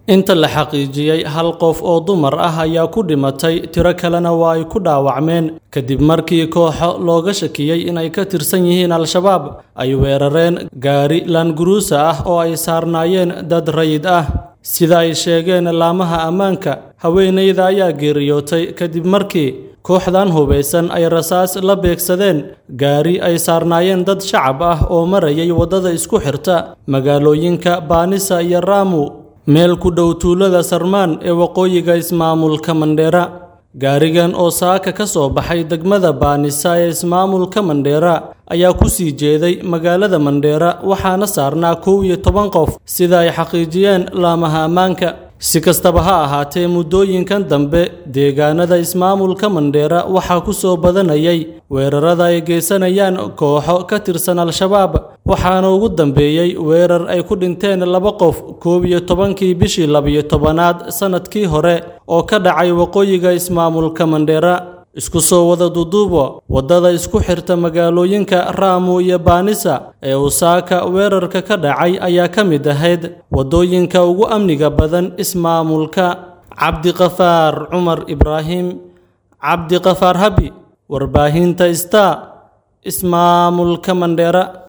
inta la xaqiijiyey hal qof oo dumar ah ayaa ku dhimatay tiro kalena waa ay ku dhaawacmeen kadib markii kooxo looga shakiyey inay ka tirsan yihiin al-shabaab ay weerareen gaari laanguruusa ah oo ay saarnaayeen dad rayid ah sida ay sheegeen laamaha ammaanka haweenayda ayaa geeriyootay kadib markii kooxdan hubaysan ay rasaas la beegsadeen gaari ay saarnaayeen dad shacab ah oo marayay waddada isku xirta magaalooyinka baanisa iyo raamu meel ku dhow tuulada sarmaan ee waqooyiga ismaamulka mandheera gaarigan oo saaka ka soo baxay degmada baanisa ee ismaamulka mandheera ayaa ku sii jeeday magaalada mandheera waxaana saarnaa kow iyo toban qof sida ay xaqiijiyeen laamaha ammaanka si kastaba ha ahaatee muddooyinkan dambe deegaanada ismaamulka mandheera waxaa ku soo badanayay weerarada ay geysanayaan kooxo ka tirsan al-shabaab waxaana ugu dambeeyey weerar ay ku dhinteen laba qof koob iyo tobankii bishii labiyo tobanaad sannadkii hore oo ka dhacay waqooyiga ismaamulka mandheera isku soo wada duduubo waddada isku xirta magaalooyinka raamu iyo baanisa ee usaaka weerarka ka dhacay ayaa ka mid ahayd waddooyinka ugu amniga badan ismaamulka cabdiqafaar cumar ibraahim cabdiqafaar habi warbaahinta star ismaamulka mandheera